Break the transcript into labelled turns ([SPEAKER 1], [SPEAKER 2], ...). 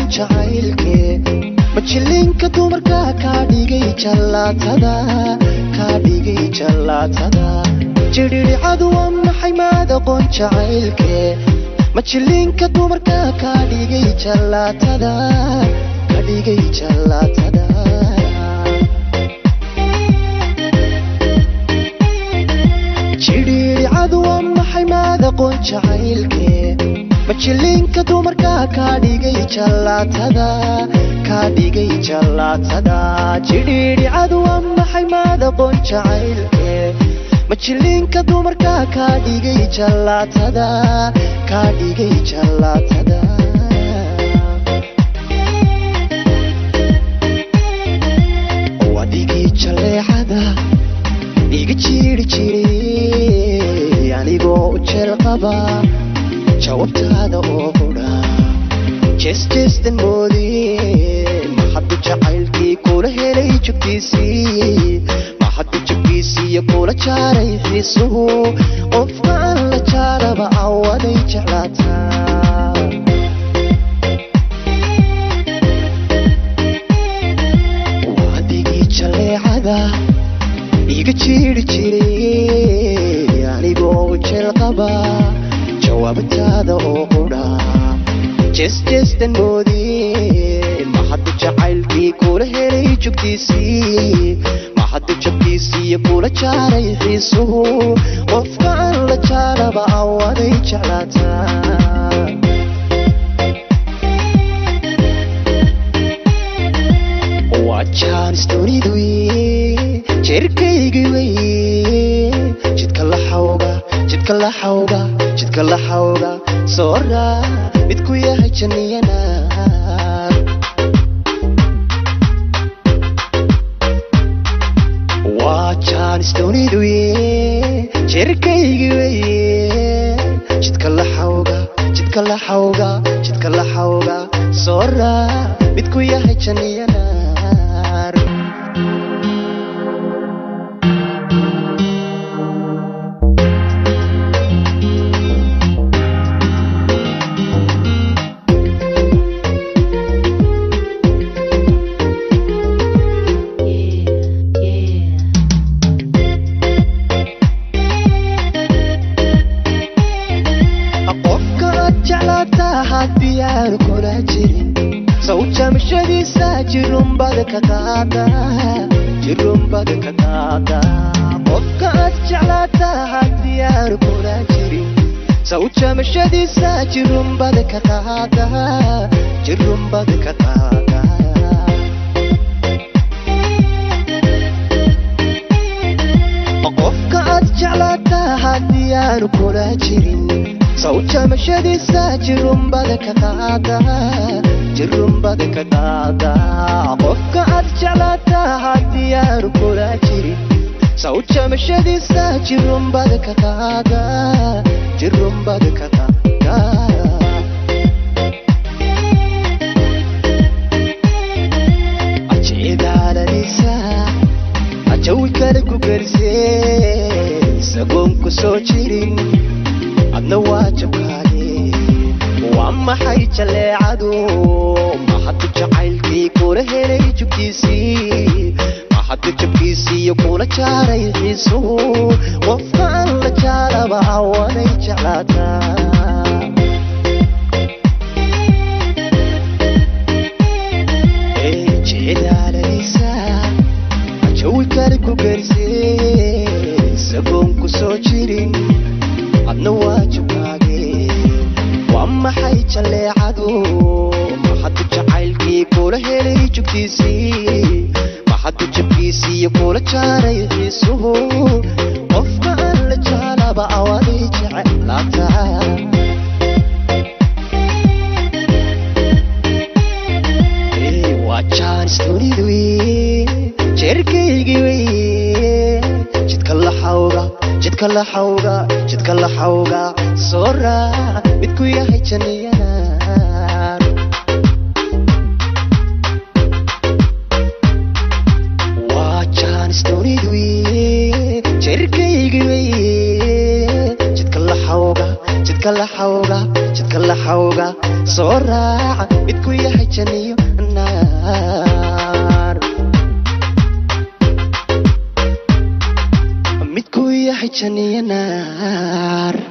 [SPEAKER 1] jacaylkee majilinka dumarka kaa dhigay jallaatada kaa dhigay jallaatada jidhidhicadu waa maxay maad aqoon jacaylkee majilinka dumarka kaa dhigay jallaatada kaa dhigay jallaatada jidhiidhicadu waa maxay maad aqoon jacaylkee majilinka dumarka kaa dhigay jallaatada kaa dhigay jallaatada jidhiidhicadu waa maxay maad aqoon jacaylkee majilinka dumarka kaa dhigay jallaatada kaa dhigay jallaatada wadigii jaleecada iga jiiri jiray anigoo u jeel qaba jawabtaada oo qudha jeesjeestan moodee maxaddu jacaylkii kula helay jugtiisii maxaddu jugtiisiiyo kula jaaray xiisuhu qofka aan la jaaraba awaday jeclaataa wadigii jaleecada iga jiiri jiray anigoo u jeel qaba jawaabtaada oo qudha jeesjeestan moodee maxaddu jacaylkii kula helay jugtiisii maxaddu jabkiisiiyo kula jaaray xiisuhu qofka aan la jaaraba awaday jeclaataa waa jaanis dunidu jeerkaygi wey jidka la xawga jidka la xawga jidka la xawga soora mid ku yahay janniyana waa jaanis dunidu jeerkaygi wey jidka la xawga jidka la xawga jidka la xawga soora mid ku yahay janniyana qofka aad jeclaataa haddii aan kula jirin sawjamashadiisa jirumbada ka qaada jirumbada ka qaada qofka aad jeclaataa haddii aan kula jirin sawjamashadiisa jirumbada ka qaada jirumbada ka qaada qofka aad jeclaataa haddii aan kula jirin sawjamashadiisa jirumbada ka qaada jirumbada ka qaada qofka aad jeclaataa haddii aan kula jirin sawjamashadiisa jirumbada ka qaada jirumbada ka qaada ajeedaalanisa ajawi kale ku gersee isagoon ku soo jirin adna waa jabkaage waa maxay jaleecadu maxaddu jacaylkii kula helay jugtiisii maxaddu jabkiisiiyo kula jaaray xiisuhu qofka aan la jaaraba awaday jeclaataa jeedaalanisa jawi kale ku gersee isagoon ku soo jirin adna waa jabkaage waa maxay jaleecadu maxaddu jacaylkii kula helay jugtiisii maxaddu jabkiisiiyo kula jaaray xiisuhu qofka aan la jaalaba awaday jeclaataa waa jaanis dunidu jeerkaygi wey jidka la xawga jidka la xawga jidka la xawga soo raac mid ku yahay janniyana waa jaanis dunidu jeerkaygi wey jidka la xawga jidka la xawga jidka laxawga soo raaca midku yahay janiyo naar midku yahay janiyo naar